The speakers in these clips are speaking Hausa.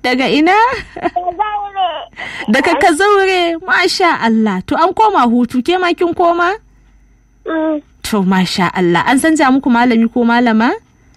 daga ina daga kazaure masha Allah to an koma hutu ke ma kin koma to masha Allah an san muku malami ko malama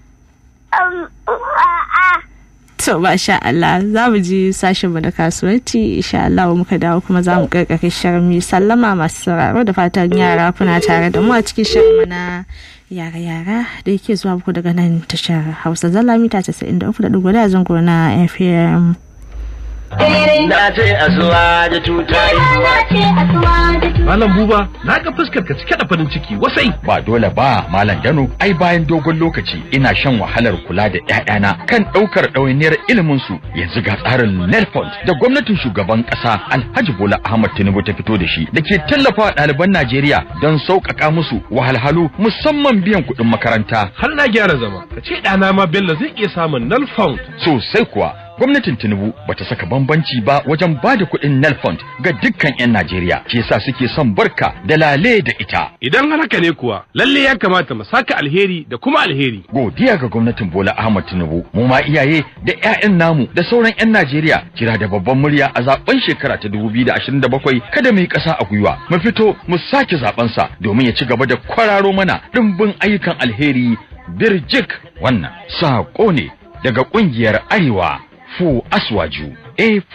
To masha Allah za mu ji sashen mu da kasuwanci insha Allah muka dawo kuma za mu karkare shirin mi sallama masu sauraro da fatan yara kuna tare da mu a cikin shirin mu na yara yara da yake zuwa muku daga nan tashar Hausa Zalla mita 93.4 da zango na FM. Na ce asuwa da tutayi. Malam Buba, na ga fuskar ka cike da farin ciki wasai. Ba dole ba, Malam Dano, ai bayan dogon lokaci ina shan wahalar kula da ƴaƴana kan ɗaukar ɗawainiyar ilimin su. Yanzu ga tsarin Nelfond da gwamnatin shugaban ƙasa Alhaji Bola Ahmad Tinubu ta fito da shi da ke tallafa ɗaliban Najeriya don sauƙaƙa musu wahalhalu musamman biyan kuɗin makaranta. Har na gyara zama, ka ce ɗana ma Bello zai iya samun null found. Sosai kuwa, gwamnatin tinubu bata saka bambanci ba wajen ba da kuɗin nelfund ga dukkan 'yan najeriya ke sa suke son barka da lale da ita Idan har haka ne kuwa, lalle ya kamata mu saka alheri da kuma alheri. godiya ga gwamnatin bola ahmad tinubu mu ma iyaye da 'ya'yan namu da sauran 'yan najeriya kira da babban murya a zaben shekara ta 2027 kada mu yi ƙasa a gwiwa mu fito mu sake zaben sa domin ya ci gaba da kwararo mana dimbin ayyukan alheri birjik wannan saƙo ne daga ƙungiyar arewa fu aswaju a